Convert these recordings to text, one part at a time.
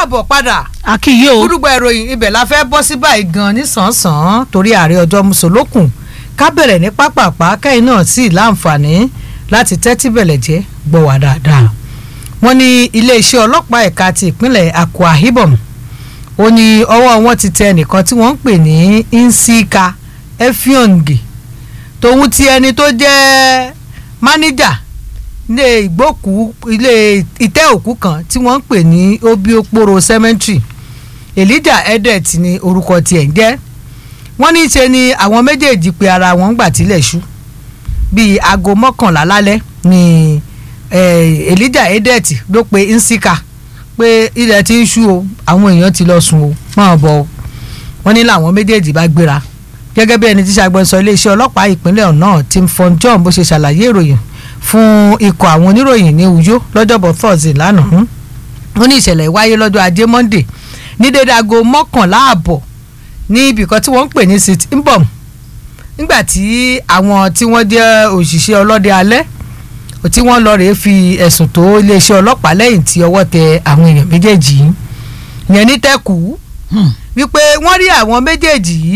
káàbọ̀ padà akíyé o gbúdúgbà ìròyìn ibẹ̀ la fẹ́ bọ́ sí báyìí gan ní sàn-án torí ààrẹ ọjọ́ mùsùlùkùn ká bẹ̀rẹ̀ ní pápápá kẹ́yìn náà sì láǹfààní láti tẹ́tí bẹ̀lẹ̀ jẹ́ gbọ́ wá dáadáa wọ́n ní iléeṣẹ́ ọlọ́pàá ẹ̀ka ti ìpínlẹ̀ Akwa Ibom ó ní ọwọ́ wọn ti tẹ ẹnìkan tí wọ́n ń pè ní Nsika Efiongi tòun ti ẹni tó jẹ́ máníjà ilé ìgbókù ilé ìtẹ́ òkú kan tí wọ́n ń pè ní Obiokporo cemetery Elijah Edet ni orúkọ tiẹ̀ ń jẹ́ wọ́n ní í ṣe ni àwọn méjèèjì pe ara wọn ń gbà tílẹ̀ ṣú bíi aago mọ́kànlá lálẹ́ ni eh, Elijah Edet ló pe Nsika pé ilẹ̀ ti ń ṣú o àwọn èèyàn ti lọ sùn o máa bọ̀ o wọ́n ní làwọn méjèèjì bá gbéra gẹ́gẹ́ bí ẹni tí ṣàgbọ́nsọ iléeṣẹ́ ọlọ́pàá ìpínlẹ̀ náà Tim Fon John bó ṣe ṣàlàyé ìròyìn fún ikọ̀ àwọn oníròyìn ní Uyo lọ́jọ́bọ̀ Thursday lánàá wọ́n ní ìṣẹ̀lẹ̀ wáyé lọ́jọ́ ajé Monday ní dédé aago mọ́kànlá ààbọ̀ ní ibìkan tí wọ́n ń pè ní sit mbom nígbà tí àwọn tí wọ́n jẹ́ òṣìṣẹ́ ọlọ́dẹ alẹ́ tí wọ́n lọ rèé fi ẹ̀sùn tó iléeṣẹ́ ọlọ́pàá lẹ́yìn tí ọwọ́ tẹ àwọn èèyàn méjèèjì yìí yẹn ní tẹ́kù wípé wọ́n rí àwọn méjèèjì yìí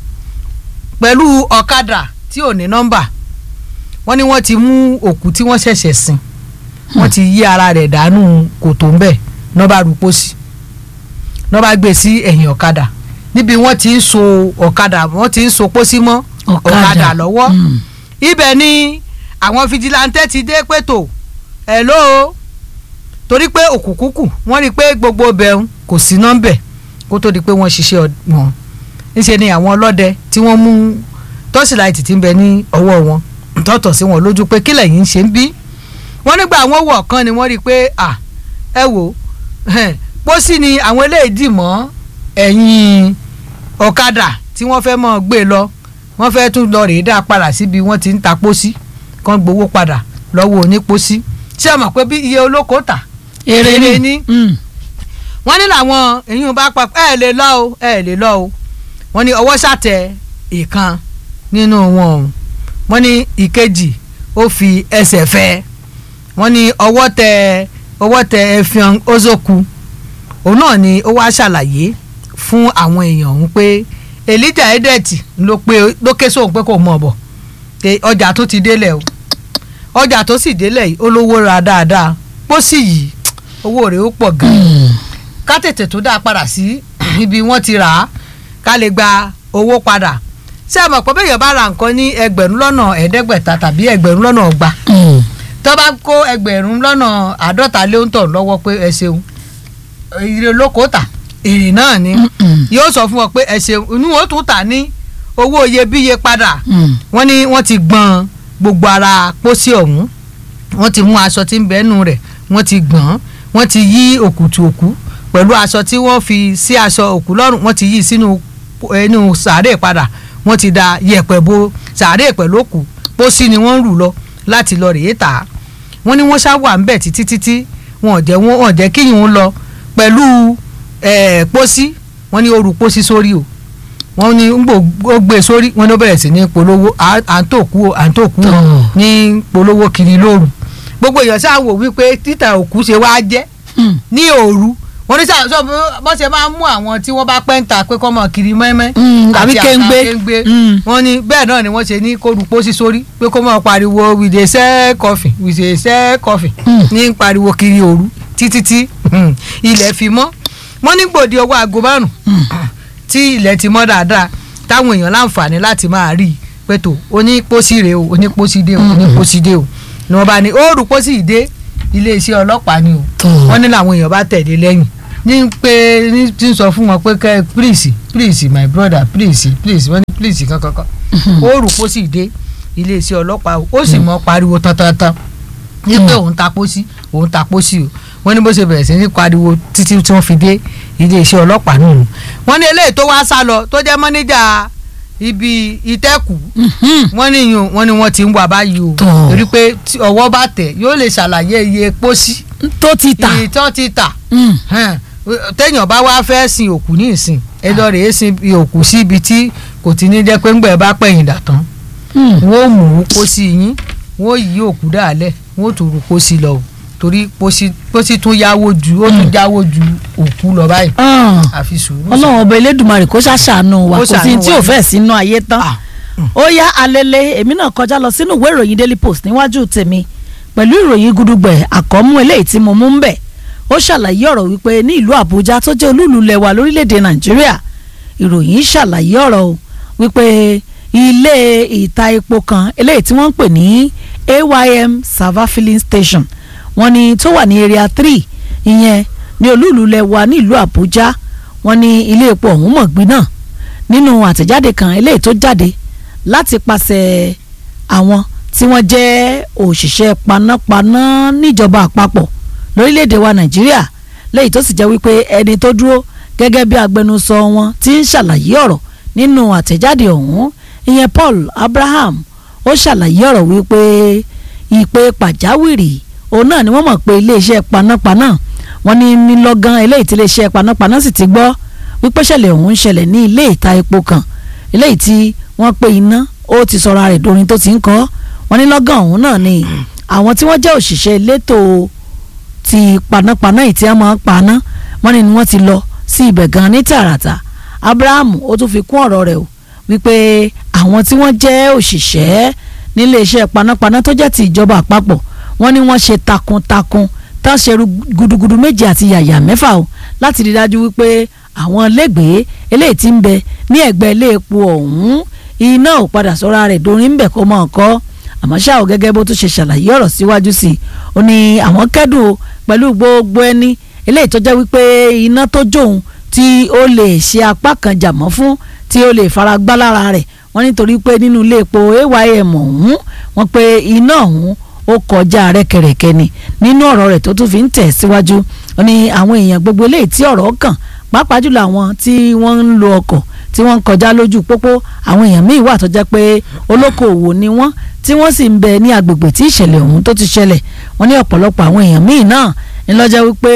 pẹ̀lú ọ̀kadà tí ò ní nọ́mbà wọ́n ní wọ́n ti mú òkú tí wọ́n ṣẹ̀ṣẹ̀ sin wọ́n ti yí ara rẹ̀ dànù kòtò ń bẹ̀ nọ́ba rúpọ̀ sí nọ́ba gbé sí ẹ̀yìn ọ̀kadà níbi wọ́n ti ń so ọ̀kadà wọ́n ti ń so pósí mọ́ ọ̀kadà lọ́wọ́ ibẹ̀ ni àwọn fijilantẹ́ ti dé pẹ̀tò hello torí pé òkùnkùnkù wọ́n rí i pé gbogbo bẹ̀rù kò sí nọ́mbẹ̀ kó tó di pé wọ́n ṣiṣẹ́ wọn níṣẹ́ ni àwọn ọlọ́dẹ tí wọ́n mú tọ́síláìtì tí ń bẹ ní ọwọ́ wọn tọ́tọ̀ sí wọn lójú pé kílẹ̀ yìí ń ṣe ń bí wọ́n nígbà àwọn wọ̀ kan ni wọ́n rí i pé à ẹ wò pósí ni àwọn eléyìí dì mọ́ ẹ̀yìn ọ̀kadà tí wọ́n fẹ́ mọ́ gbé lọ wọ́n fẹ́ tún lọ rèé dá padà síbi wọ́n ti ń ta pósí kan gbowó padà lọ́wọ́ onípósí ṣé ẹ mọ̀ pé bí iye olóko tà èrè ni wọ́n ní làwọn èyí bá pa ẹ lè lọ o ẹ lè lọ o wọ́n ní ọwọ́ ṣàtẹ ìkan nínú wọn o wọ́n ní ìkejì ó fi ẹsẹ̀ fẹ́ wọ́n ní ọwọ́ tẹ ọwọ́ tẹ Effiong Ozoku òun náà ni ó wá ṣàlàyé fún àwọn èèyàn ọ̀hún pé Elijah Edet ló pé ló ké sóhun pé kò mọ̀ bọ̀ ọjà tó ti délẹ̀ o ọjà tó sì délẹ̀ yìí olówó ra dáadáa pósí yìí owó rẹ̀ ó pọ̀ gan-an ká tètè tó dáa padà sí ibi wọ́n ti rà á ká lè gba owó padà ṣé ẹ mọ̀ pé bẹ́ẹ̀ yẹn bá ra nǹkan ní ẹgbẹ̀rún lọ́nà ẹ̀ẹ́dẹ́gbẹ̀ta tàbí ẹgbẹ̀rún lọ́nà ọgbà tó bá kó ẹgbẹ̀rún lọ́nà àádọ́ta lé ń tọ̀ lọ́wọ́ pé ẹ ṣeun èrè olóko tà èrè náà ni yóò sọ fún ọ pé ẹ ṣeun inú wọn tún tà ní owó iyebíye padà wọ́n ní wọ́n ti gbọ́n gbogbo ara pósí ọ̀hún wọ́n ti mú aṣọ tí ń bẹ́nu rẹ̀ wọ́n ti gbọ́n wọ́n ti yí òkùtù òkú pẹ̀lú aṣọ tí wọ́n fi sí aṣọ òkú lọ́rùn wọ́n ti yí sínú inú sàárè padà wọ́n ti da yẹ̀pẹ̀ bo sàárè pẹ̀lú òkú pósí ni wọ́n ń rù lọ láti lọ rèé tà á wọ́n ní wọ́n ṣá wà ńbẹ̀ títí títí wọn ò jẹ́ wọn ò jẹ́ kíyìn ń lọ pẹ̀lú pósí wọ́n ní ó rù pósí sórí o wọ́n ní ó gbé sórí wọ́n ní ó bẹ̀rẹ̀ sí ní polówó à ń tó kú o à ń tó kú o ní polówó kiri lóru gbogbo èèyàn ṣáà wò wípé títà òkú ṣe wá jẹ́ ní òru wọ́n ní sáà sọ bọ́n ṣe máa ń mú àwọn tí wọ́n bá pẹ́ ń ta pé kọ́ mọ̀ kiri mẹ́mẹ́ àbí kéńgbé wọ́n ní bẹ́ẹ̀ náà ni wọ́n ṣe ní kó rú pósí sórí pé kó mọ̀ pariwo we dey sell coffee we dey sell coffee ní pariwo kiri òru títí tí ilẹ̀ fi mọ́ wọ́n ní gbòde ọwọ́ aago márùn tí ilẹ̀ ti mọ́ dáadáa táwọn èèyàn láǹfààní láti máa rí i pé tó onípósí rèé o onípósí dé o onípósí dé o ni wọ́n bá ní ó rú pósí ìdé iléeṣẹ́ ọlọ́pàá ni o wọ́n ní làwọn èèyàn bá tẹ̀lé lẹ́yìn ní pé ní tí ń sọ fún wọn pé kẹ́ please please my brother please please wọ́n ní please kankankan ó rù pósí dé iléeṣẹ́ ọlọ́pàá ó sì mọ́ pariwo tantantan ní pé òun ta pósí òun ta pósí o wọ́n ní bó ṣe bẹ̀rẹ̀ sí ní pariwo títí tí wọ́n fi dé iléeṣẹ́ ọlọ́pàá nù wọ́n ní eléyìí tó wá sá lọ tó jẹ́ mọ́níjà ibi ìtẹ́kù wọ́n ní yun wọ́n ní wọ́n ti ń wà báyìí o torí pé ọwọ́ bá tẹ̀ yóò lè ṣàlàyé iye pósí tó ti tà iye tó ti tà téèyàn bá wá fẹ́ sin òkú ní ìsìn ẹ lọ rèé sin òkú sí ibi tí kò ti ní jẹ́ pé ńgbẹ́ bá pẹ̀yìn dà tán wọ́n mú pósí yín wọ́n yí òkú dàálẹ̀ wọ́n tún rú pósí lọ o torí bó sì bó sì tún yáwó ju ó tún jáwó ju òkú lọ báyìí àfi sùúrù. ọlọ́run ọba elédùnmarè kó ṣàṣàánú wa Kó kò sí ṣàánú tí wa ò ni. fẹ́ sínú ayé tán Ah, ó yá alẹ́lẹ́ èmi náà kọjá lọ sínú ìwé ìròyìn daily post níwájú tèmi pẹ̀lú ìròyìn gudugbẹ̀ àkọ́mú eléyìí tí mo mú ń bẹ̀ ó ṣàlàyé ọ̀rọ̀ wípé ní ìlú àbújá tó jẹ́ olúùlú lẹwa lórílẹ̀‐èdè nàìjíríà ìròyìn ṣàlàyé ọ̀rọ̀ o wípé ilé ìta epo kan eléyìí tí wọ́n ń pè ní aym server filling station wọ́n ní tó wà ní area three ìyẹn ní olúùlú lẹwa ní ìlú àbújá wọ́n ní ilé epo ọ̀hún mọ̀gbìn náà nínú àtẹ̀jáde kan eléyìí tó jáde láti pàṣẹ àwọn tí wọ́n jẹ́ òṣìṣẹ́ panápaná níjọba àpapọ̀ lórílẹ̀‐èdè wa nàìjíríà lẹ́yìn tó sì jẹ́ wípé ẹni tó dúró gẹ́gẹ́ bí agbẹnusọ wọn ti ń ṣàlàyé ọ̀rọ̀ nínú àtẹ̀jáde ọ̀hún ìyẹn Paul Abraham ó ṣàlàyé ọ̀rọ̀ wípé ìpè pàjáwìrì òun náà ni wọ́n mọ̀ pé iléeṣẹ́ panápaná wọ́n ní nílọ́gán eléyìí tí iléeṣẹ́ panápaná sì ti gbọ́ wípé ṣẹlẹ̀ ọ̀hún ń ṣẹlẹ̀ ní ilé ìta epo kan eléyìí tí wọ́n pe iná ó ti sọra rẹ̀ dorin tó ti ń kọ́ wọ́n ní lọ́gán ọ̀hún náà ni àwọn tí wọ́n jẹ́ òṣìṣẹ́ elétò ti panápaná yìí tí wọ́n máa ń paná wọ́n ní ni wọ́n ti lọ sí ibẹ̀ gan ní tààràtà Abraham ó tún fi kún ọ̀rọ̀ rẹ̀ o wípé àwọn tí wọ́n jẹ́ òṣìṣẹ́ nílé iṣẹ́ panápaná tó jẹ́ ti ìjọba àpapọ̀ wọ́n ní wọ́n ṣe takuntakun tán ṣe ru- gudugudu méje àti yàyà mẹ́fà o láti rí dájú wípé àwọn lẹ́gbẹ̀ẹ́ eléyìí tí ń bẹ ní ẹ̀gbẹ́ ilé epo ọ̀hún iná ò padà sọ́ra rẹ̀ dorin ń bẹ̀ kó mọ̀ ọ́kọ́ àmọ́ ṣá o gẹ́gẹ́ bó tún ṣe ṣàlàyé ọ̀rọ̀ síwájú sí i ó ní àwọn kẹ́dùn o pẹ̀lú gbogbo ẹni eléyìí tó jẹ́ wípé iná tó jóun tí ó lè ṣe apá kan jàmọ́ fún tí ó lè fara gbá lára rẹ̀ wọ́n nítorí pé nínú ilé epo aym ọ̀hún wọ́n pe iná ọ̀hún ó kọjá rẹ́kẹrẹ́kẹ́ ni nínú ọ̀rọ̀ rẹ̀ tó tún fi ń tẹ̀ síwájú ó ní àwọn èèyàn gbogbo eléyìí tí ọ̀rọ̀ kàn pàápàá jùlọ àwọn tí wọ́n ń lo ọkọ̀ tí wọ́n ń kọjá lójú pópó àwọn èèyàn míì wà tó jẹ́ pé olókoòwò ni wọ́n tí wọ́n sì ń bẹ ní agbègbè tí ìṣẹ̀lẹ̀ ọ̀hún tó ti ṣẹlẹ̀ wọ́n ní ọ̀pọ̀lọpọ̀ àwọn èèyàn míì náà ńlọ́jọ́ wípé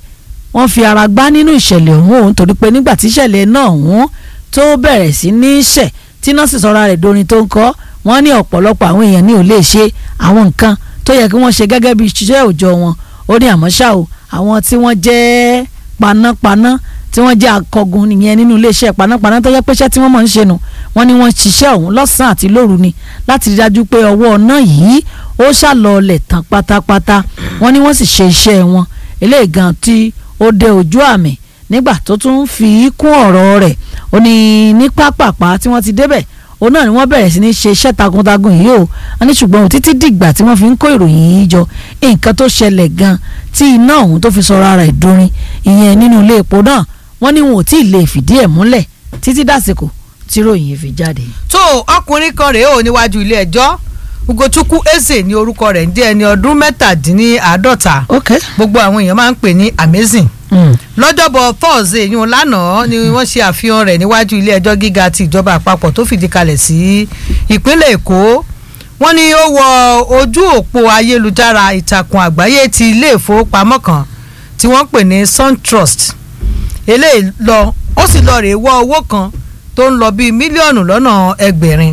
wọ́n fi ara gbá nínú ìṣẹ̀lẹ̀ ọ̀hún òun torí pé nígbà tí ìṣẹ̀lẹ̀ náà ọ̀hún tó bẹ̀rẹ̀ sí ní ṣẹ̀ tí náà sì sọra rẹ̀ dorin tó ń kọ́ wọ́n ní ọ̀pọ̀lọpọ̀ àwọn èèyàn ní ò lè ṣe àwọn nǹkan tó yẹ kí wọ́n ṣe gẹ́gẹ́ bí iṣẹ́ òòjọ́ wọn ó ní àmọ́ ṣá o àwọn tí wọ́n jẹ́ panápaná tí wọ́n jẹ́ akọgun nìyẹn nínú iléeṣẹ́ panápaná tó yẹ pé iṣẹ́ tí wọ́n mọ̀ ń ṣe nù wọ́n ní wọ́n ṣiṣẹ́ ọ̀hún lọ́sàn-án àti lóru ni láti rí dájú pé ọwọ́ ọ̀nà yìí ó ṣàlọ́ọ̀lẹ̀ tán pátápátá wọ́n ní wọ́n sì ṣe iṣẹ́ wọn eléyìí gan tí ó dé ojú àmì nígbà tó tún fi kún ọ̀rọ̀ rẹ̀ ó ní ní pápápá tí wọ́n ti débẹ̀ òun náà ni wọ́n bẹ̀rẹ̀ sí ní ṣe iṣẹ́ takuntakun yìí o a ní ṣùgbọ́n ò títí dìgbà tí wọ́n fi ń kó ìròyìn yìí jọ nǹkan tó ṣẹlẹ̀ gan tí iná ọ̀hún tó fi sọra rẹ̀ dorin ìyẹn nínú ilé epo náà wọ́n ní wọn ò tí ì lè fìdí ẹ̀ múlẹ̀ títí dàsìkò tí ìròyìn yìí fi jáde. tó ọkùnrin kan rèé ò níwájú ilé ẹjọ́ ugochukwu eze ní orúkọ rẹ̀ ń jẹ́ ẹni ọdún mẹ́tàdínláàádọ́ta ok. gbogbo àwọn èèyàn máa ń pè ní amazing Mm. lọ́jọ́bọ̀ thursday yún lánàá ni wọ́n ṣe àfihàn rẹ̀ níwájú ilé ẹjọ́ gíga ti ìjọba àpapọ̀ tó fìdí kalẹ̀ sí ìpínlẹ̀ èkó wọ́n ní ó wọ ojú òpó ayélujára ìtàkùn àgbáyé ti ilé ìfowópamọ́ kan tí wọ́n pè ní suntrust eléyìí lọ ó sì lọ rèé wọ owó kan tó ń lọ bíi mílíọ̀nù lọ́nà ẹgbẹ̀rin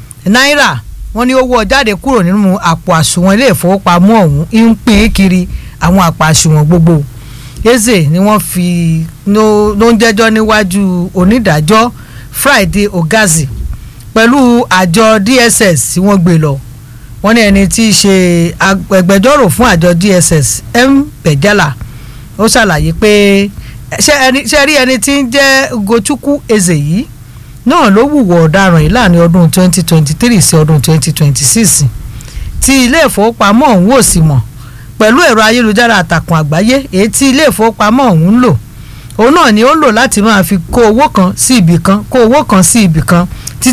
náírà wọ́n ní ó wọ́ jáde kúrò nínú àpò àsùnwọ̀n ilé ìfowópamọ́ ọ̀hún ń pín kiri àwọn àpò àsùnwọ̀n gbogbo eze ni wọ́n fi ló ló ń jẹ́jọ́ níwájú onídàájọ́ friday ogazi pẹ̀lú àjọ dss tí wọ́n gbé lọ wọ́n ní ẹni tí í ṣe agbẹjọ́rò fún àjọ dss m bẹ̀jálà ó ṣàlàyé pé ṣé ẹni- ṣé rí ẹni tí ń jẹ́ gochukwu eze yìí náà ló wùwọ̀ ọ̀daràn yìí láàrin ọdún 2023 sí ọdún 2026 tí ilé ìfowópamọ́ ọ̀hún ò sì mọ̀ pẹ̀lú ẹ̀rọ ayélujára àtàkùn àgbáyé èyí tí ilé ìfowópamọ́ ọ̀hún ń lò òun náà ni ó ń lò láti máa fi kó owó kan sí ibì kan kó owó kan sí ibì kan